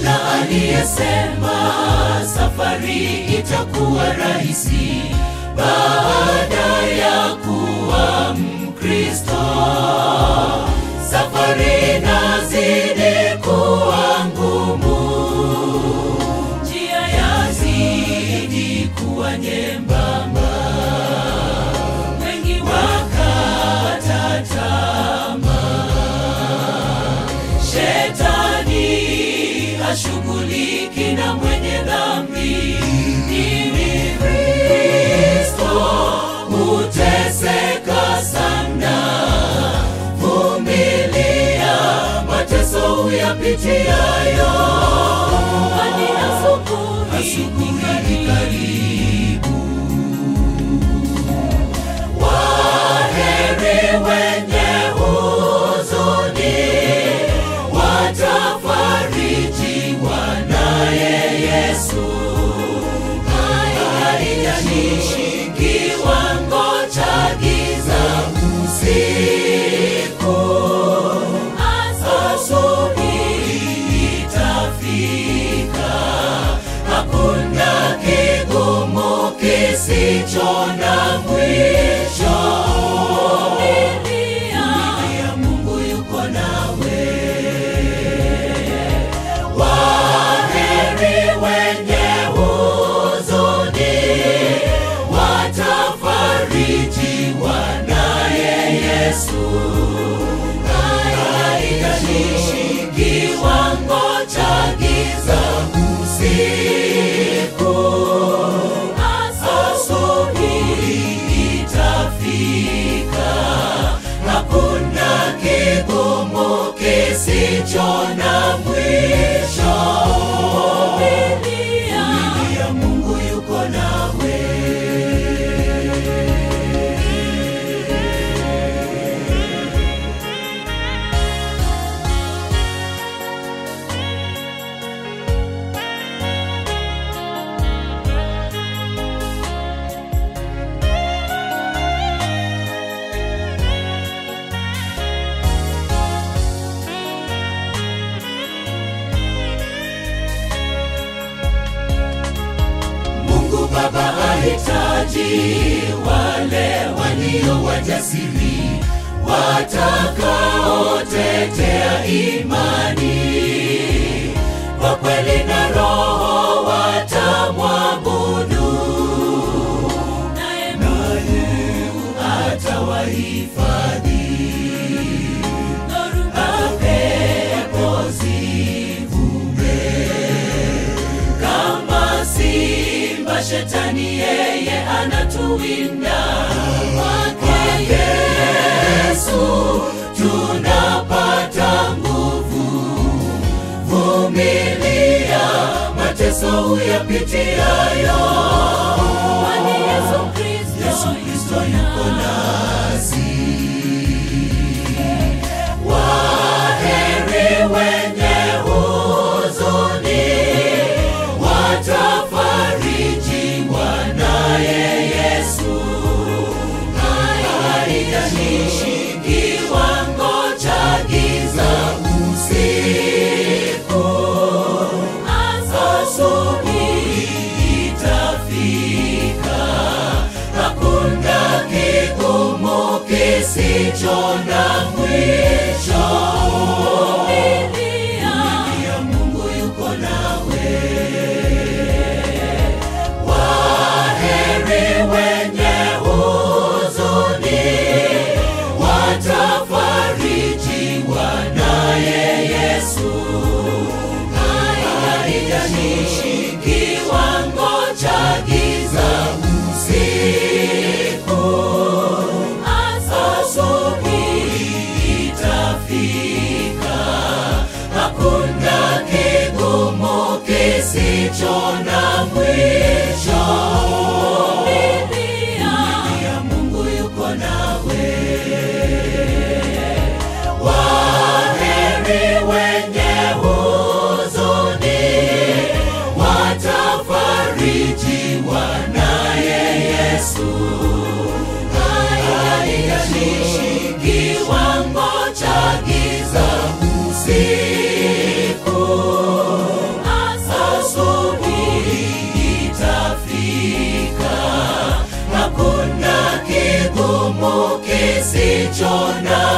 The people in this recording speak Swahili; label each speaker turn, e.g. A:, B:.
A: hakuna aliyesema safari itakuwa rahisi baada ya kuwa Mkristo. Safari nazidi kuwa ngumu, njia yazidi kuwa nyembamba, wengi wakata tamaa. Shetani hashughuliki na mwenye dhambi, ili Kristo huteseka sana. Vumilia mateso uyapitiayo, hadi asubuhi ni karibu. Waheri wenye huzuni, watafarijiwa naye Yesu. Haijalishi kiwango cha giza usiku, asubuhi itafika. Hakuna kigumu kisicho na mwisho. Vumilia, Mungu yuko nawe. Waheri wenye huzuni, watafarijiwa naye Yesu. Haijalishi kiwango cha giza usiku, asubuhi itafika. Hakuna kigumu kisicho na mwisho. Vumilia, Mungu yuko nawe. Mungu Baba ahitaji wale walio wajasiri watakaotetea imani kwa kweli na roho watamwabudu, naye Mungu atawahifadhi. Dhoruba pepo zivume kama simba shetani yeye anatuwinda kwake Yesu tunapata nguvu vumilia mateso uyapitiayo kwani Yesu Kristo Yesu Kristo yuko nasi waheri wenye huzuni watafarijiwa naye Yesu. Haijalishi kiwango cha giza usiku, asubuhi itafika. Hakuna kigumu kisicho na mwisho. Vumilia, Mungu yuko nawe. Waheri wenye huzuni, watafarijiwa naye Yesu. Haijalishi kiwango cha giza usiku, asubuhi itafika. Hakuna kigumu kisicho na mwisho. Vumilia, Mungu yuko nawe. Waheri wenye huzuni, watafarijiwa naye Yesu. Haijalishi kiwango cha giza usiku, ulicho na